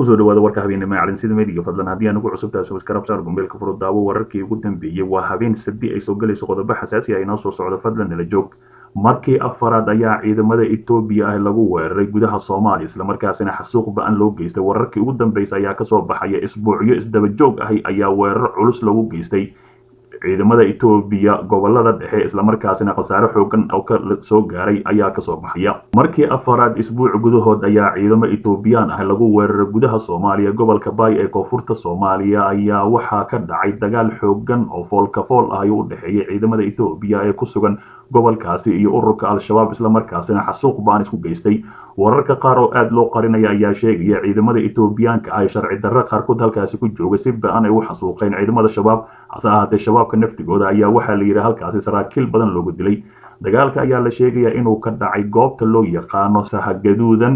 kusoo dhawaada warka habeenimo ee calinsida meediga fadlan haddii aan ugu cusub tahay subscribe saar gombeelka furo daawo wararkii ugu dambeeyey waa habeen sabti ay soo galayso qodobo xasaasi ah inoo soo socdo fadlan nala joog markii afaraad ayaa ciidamada etoobiya ah lagu weeraray gudaha soomaaliya islamarkaasina xasuuq ba-an loo geystay wararkii ugu dambeysay ayaa kasoo baxaya isbuucyo isdaba joog ahi ayaa weerar culus lagu geystay ciidamada etoobiya gobolada dhexe islamarkaasina khasaare xoogan oo ka soo gaaray ayaa kasoo baxaya markii afaraad isbuuc gudahood ayaa ciidamo etoobiyaan ah lagu weeraray gudaha soomaaliya gobolka baay ee koonfurta soomaaliya ayaa waxaa ka dhacay dagaal xoogan oo foolkafool ah u dhexeeya ciidamada etoobiya ee ku sugan gobolkaasi iyo ururka al-shabaab islamarkaasina xasuuq baan isku geystay wararka qaar oo aada loo qarinaya ayaa sheegaya ciidamada etoobiyaanka ah ee sharci darre qaarkood halkaasi ku jooga si ba-an ay u xasuuqeen ciidamada shabaab hase ahaatee shabaabka naftigooda ayaa waxaa la yidhi halkaasi saraakiil badan loogu dilay dagaalka ayaa la sheegayaa inuu ka dhacay goobta loo yaqaano sahagaduudan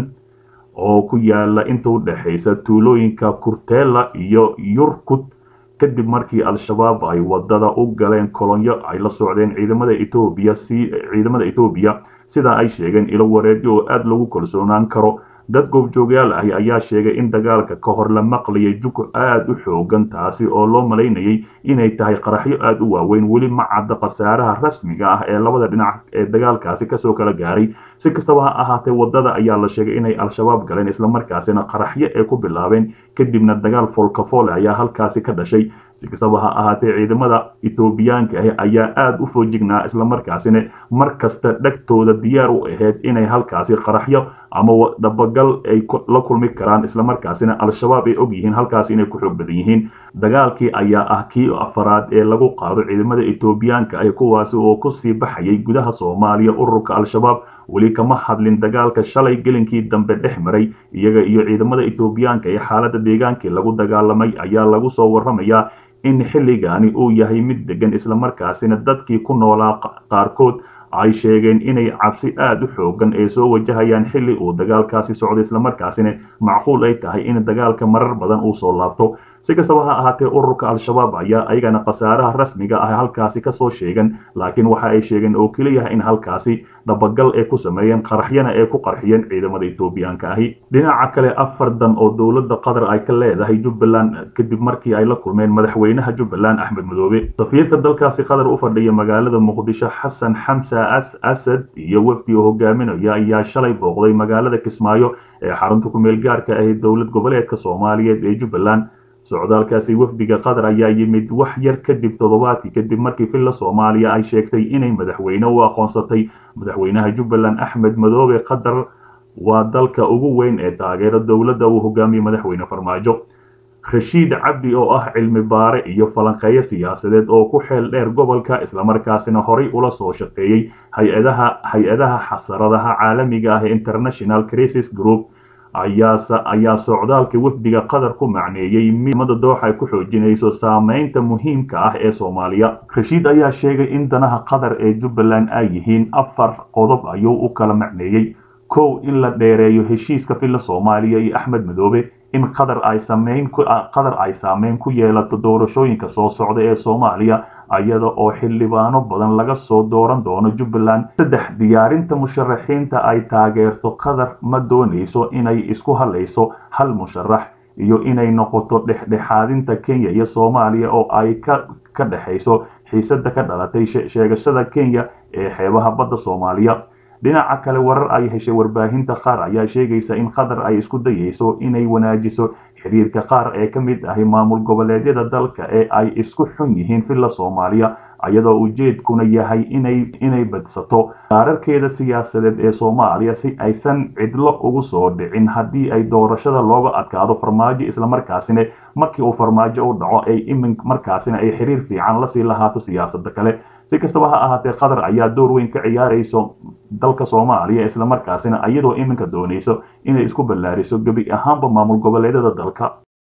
oo ku yaala inta u dhexaysa tuulooyinka kurteela iyo yurkud kadib markii al-shabaab ay wadada u galeen kolonyo ay la socdeen ciidamada etoobiya si ciidamada etoobiya sidaa ay sheegeen ilo wareedyo oo aada lagu kalsoonaan karo dad goobjoogyaal ahi ayaa sheegay in dagaalka ka hor la maqlayay jug aada u xoogan taasi oo loo malaynayay inay tahay qaraxyo aada u waaweyn weli ma cadda khasaaraha rasmiga ah ee labada dhinac ee dagaalkaasi kasoo kala gaaray si kastaba ha ahaatee wadada ayaa la sheegay inay al-shabaab galeen islamarkaasina qaraxyo ay ku bilaabeen kadibna dagaal foolkafoole ayaa halkaasi ka dhashay si kastaba ha ahaatee ciidamada etoobiyaanka ah ayaa aada u foojignaa islamarkaasina mar kasta dhegtooda diyaar u ahayd inay halkaasi qaraxyo ama dabagal ay la kulmi karaan islamarkaasina al-shabaab ay og yihiin halkaasi inay ku xoog badan yihiin dagaalkii ayaa ah kii afaraad ee lagu qaado ciidamada etoobiyaanka ah kuwaasi oo kusii baxayay gudaha soomaaliya ururka al-shabaab weli kama hadlin dagaalka shalay gelinkii dambe dhex maray iyaga iyo ciidamada etoobiyaanka ee xaalada deegaankii lagu dagaalamay ayaa lagu soo waramayaa in xilligaani uu yahay mid degan islamarkaasina dadkii ku noolaa qaarkood ay sheegeen inay cabsi aada u xoogan ay soo wajahayaan xilli uu dagaalkaasi socdo islamarkaasina macquul ay tahay in dagaalka marar badan uu soo laabto si kastaba ha ahaatee ururka al-shabaab ayaa ayagana khasaaraha rasmiga ah halkaasi kasoo sheegan laakiin waxa ay sheegeen oo keliyaha in halkaasi dabagal ay ku sameeyeen qaraxyana ay ku qarxiyeen ciidamada etoobiyaanka ahi dhinaca kale afar dan oo dowladda qatar ay ka leedahay jubbaland kadib markii ay la kulmeen madaxweynaha jubbaland axmed madoobe safiirka dalkaasi qatar u fadhiya magaalada muqdisho xasan xamsa as asad iyo wafdi oo hogaaminaya ayaa shalay booqday magaalada kismaayo ee xarunta ku-meel gaarka ahi dowlad goboleedka soomaaliyeed ee jubbaland socdaalkaasi wafdiga qatar ayaa yimid wax yar kadib toddobaadkii kadib markii villa soomaaliya ay sheegtay inay madaxweyne u aqoonsatay madaxweynaha jubbaland axmed madoobe qatar waa dalka ugu weyn ee taageero dowladda uu hogaamiyey madaxweyne farmaajo rashiid cabdi oo ah cilmi baare iyo falanqeeyo siyaasadeed oo ku xeel dheer gobolka islamarkaasina horay ula soo shaqeeyey hay-adaha hay-adaha xasaradaha caalamiga ah ee international crisis group ayaa socdaalka wafdiga qatar ku macneeyey midmada dooxa ay ku xoojinayso saameynta muhiimka ah ee soomaaliya rashiid ayaa sheegay in danaha qatar ee jubbaland ay yihiin afar qodob ayuu u kala macneeyey kow in la dheereeyo heshiiska villa soomaaliya iyo axmed madoobe in qatar ay sameyn qatar ay saameyn ku yeelato doorashooyinka soo socda ee soomaaliya iyada oo xildhibaano badan laga soo dooran doono jubbaland saddex diyaarinta musharaxiinta ay taageerto qatar ma doonayso inay isku halayso hal musharax iyo inay noqoto dhexdhexaadinta kenya iyo soomaaliya oo ay ka ka dhexayso xiisada ka dhalatay sheegashada kenya ee xeebaha badda soomaaliya dhinaca kale warar ay heshay warbaahinta qaar ayaa sheegaysa in qatar ay isku dayayso inay wanaajiso xiriirka qaar ee ka mid ahi maamul goboleedyada dalka ee ay isku xun yihiin villa soomaaliya iyadoo ujeedkuna yahay inay inay badsato qaararkeeda siyaasadeed ee soomaaliya si aysan cidlo ugu soo dhicin haddii ay doorashada looga adkaado farmaajo islamarkaasina markii uu farmaajo u dhaco ay imin markaasina ay xiriir fiican lasii lahaato siyaasada kale si kastaba ha ahaatee qatar ayaa door weyn ka ciyaarayso dalka soomaaliya islamarkaasina iyadoo iminka doonayso inay isku ballaariso gebi ahaanba maamul goboleedyada dalka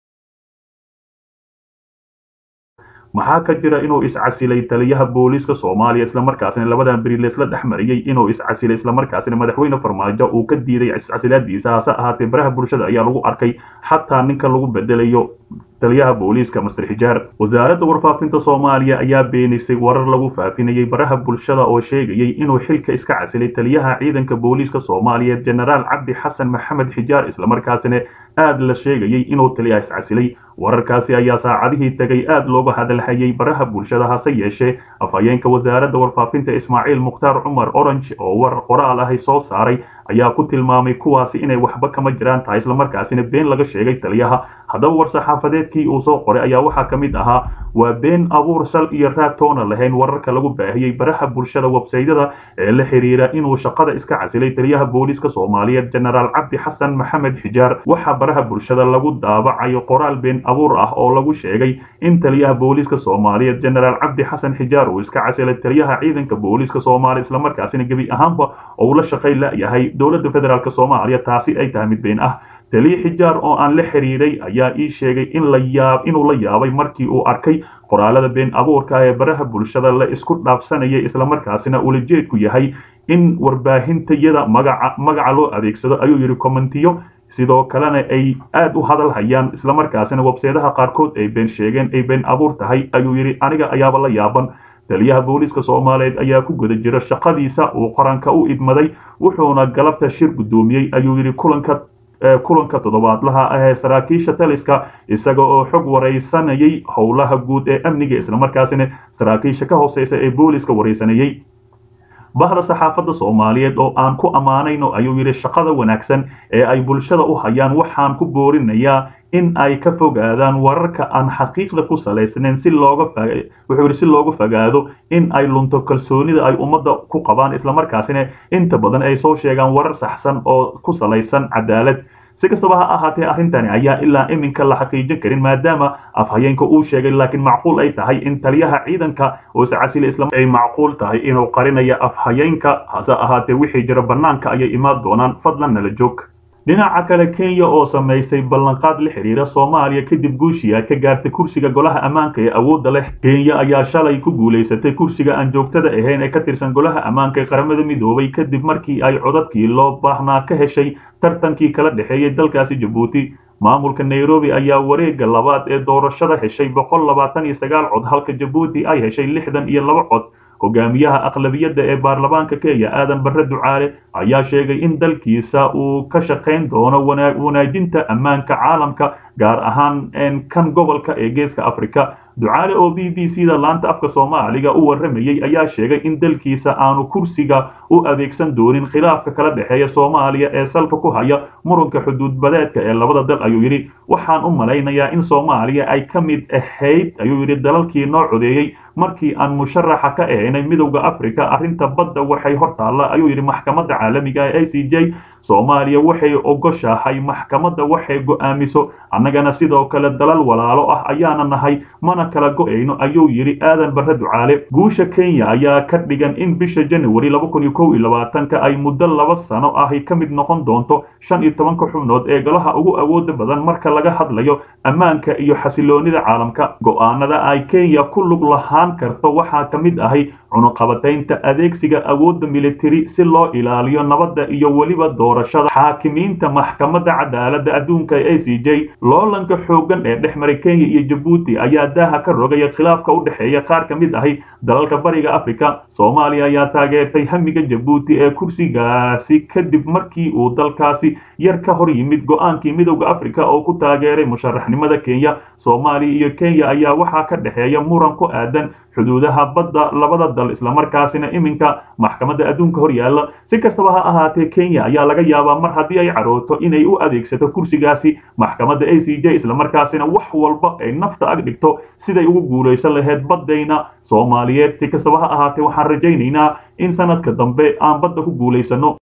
maxaa ka jira inuu iscasilay taliyaha booliiska soomaaliya islamarkaasina labadan beri leesla dhex mariyey inuu iscasilay islamarkaasina madaxweyne farmaajo uu ka diiday iscasilaadiisa hase ahaatee baraha bulshada ayaa lagu arkay xataa ninka lagu bedelayo taliyaha booliiska master xijaar wasaaradda warfaafinta soomaaliya ayaa beenisay warar lagu faafinayay baraha bulshada oo sheegayay inuu xilka iska casilay taliyaha ciidanka booliiska soomaaliyeed jenaraal cabdi xasan maxamed xijaar islamarkaasina aad la sheegayay inuu taliyaha iscasilay wararkaasi ayaa saacadihii tegay aad looga hadalhayay baraha bulshada hase yeeshee afhayeenka wasaaradda warfaafinta ismaaciil mukhtaar cumar orange oo war qoraal ahi soo saaray ayaa ku tilmaamay kuwaasi inay waxba kama jiraan tahay islamarkaasina been laga sheegay taliyaha haddaba war-saxaafadeedkii uu soo qoray ayaa waxaa ka mid ahaa waa been abuur sal iyo raag toona lahayn wararka lagu baahiyey baraha bulshada websaydyada ee la xiriira inuu shaqada iska casilay taliyaha booliiska soomaaliyeed jenaraal cabdi xasan maxamed xijaar waxaa baraha bulshada lagu daabacayo qoraal been abuur ah oo lagu sheegay in taliyaha booliiska soomaaliyeed jenaraal cabdi xasan xijaar uu iska casilay taliyaha ciidanka booliiska soomaaliya islamarkaasina gebi ahaanba uu la shaqay layahay dowladda federaalk soomaaliya taasi ay tahay mid been ah taliya xijaar oo aan la xiriiray ayaa ii sheegay in la yaab inuu la yaabay markii uu arkay qoraalada been abuurka ee baraha bulshada la isku dhaafsanayay islamarkaasina ulajeedku yahay in warbaahintayada magaca magaca loo adeegsado ayuu yidhi commentiyo sidoo kalena ay aad u hadal hayaan islamarkaasina webseedaha qaarkood ay been sheegeen ay been abuur tahay ayuu yidhi aniga ayaaba la yaaban taliyaha booliiska soomaaliyeed ayaa ku guda jira shaqadiisa uu qaranka u idmaday wuxuuna galabta shir guddoomiyey ayuu yidhi kulanka kulanka toddobaadlaha ah ee saraakiisha taliska isaga oo xog waraysanayay howlaha guud ee amniga islamarkaasina saraakiisha ka hooseysa ee booliska waraysanayay bahda saxaafadda soomaaliyeed oo aan ku ammaanayno ayuu yidhi shaqada wanaagsan ee ay bulshada u hayaan waxaan ku boorinayaa in ay ka fogaadaan wararka aan xaqiiqda ku salaysnayn si looga wuxuu yidhi si looga fogaado in ay lunto kalsoonida ay ummadda ku qabaan islamarkaasina inta badan ay soo sheegaan warar saxsan oo ku salaysan cadaalad si kastaba ha ahaatee arrintani ayaa ilaa iminka la xaqiijin karin maadaama afhayeenka uu sheegay laakiin macquul ay tahay in taliyaha ciidanka oo iscasili islam ay macquul tahay inuu qarinaya afhayeenka hase ahaatee wixii jira bannaanka ayay imaan doonaan fadlan nala joog dhinaca kale kenya oo samaysay ballanqaad la xiriira soomaaliya kadib guushiya ka gaartay kursiga golaha ammaanka ee awoodda leh kenya ayaa shalay ku guulaysatay kursiga aan joogtada ahayn ee ka tirsan golaha ammaanka ee qaramada midoobay kadib markii ay codadkii loo baahnaa ka heshay tartankii kala dhexeeyay dalkaasi jabuuti maamulka nairobi ayaa wareegga labaad ee doorashada heshay boqol labaatan iyo sagaal cod halka jabuuti ay heshay lixdan iyo laba cod hogaamiyaha aqlabiyadda ee baarlamaanka kenya aadan barre ducaale ayaa sheegay in dalkiisa uu ka shaqayn doono wanaajinta ammaanka caalamka gaar ahaan kan gobolka ee geeska africa ducaale oo b b c da laanta afka soomaaliga u warramayey ayaa sheegay in dalkiisa aanu kursiga u adeegsan doonin khilaafka kala dhexeeya soomaaliya ee salka ku haya muranka xuduudbadeedka ee labada dal ayuu yidhi waxaan u malaynayaa in soomaaliya ay ka mid ahayd ayuu yidhi dalalkii noo codeeyey markii aan musharaxa ka ahaynay midowda africa arrinta badda waxay hor taalla ayuu yidhi maxkamadda caalamiga ee a c j soomaaliya waxay ogoshahay maxkamadda waxay go'aamiso annagana sidoo kale dalal walaalo ah ayaana nahay mana kala go'ayno ayuu yidhi aadan barre ducaale guusha kenya ayaa ka dhigan in bisha january laba kun iyo kow iyo labaatanka ay muddo laba sano ahi ka mid noqon doonto shan iyo tobanka xubnood ee golaha ugu awooda badan marka laga hadlayo ammaanka iyo xasiloonida caalamka go'aanada ay kenya ku lug lahaan karto waxaa ka mid ahay cunuqabataynta adeegsiga awoodda militari si loo ilaaliyo nabadda iyo weliba doorashada xaakimiinta maxkamadda cadaaladda adduunka ee a c j loolanka xooggan ee dhex maray kenya iyo jabuuti ayaa daaha ka rogaya khilaafka u dhexeeya qaar ka mid ahi dalalka bariga africa soomaaliya ayaa taageertay hamiga jabuuti ee kursigaasi kadib markii uu dalkaasi yar ka hor yimid go-aankii midowda africa oo ku taageeray musharaxnimada kenya soomaaliya iyo kenya ayaa waxaa ka dhexeeya muran ku aadan xuduudaha badda labada dal islamarkaasina iminka maxkamadda adduunka hor yaalla si kastaba ha ahaatee kenya ayaa laga yaabaa mar haddii ay carooto inay u adeegsato kursigaasi maxkamadda a c j islamarkaasina wax walba ay nafta ag dhigto siday ugu guulaysan lahayd baddayna soomaaliyeed si kastaba ha ahaatee waxaan rajaynaynaa in sanadka dambe aan badda ku guulaysano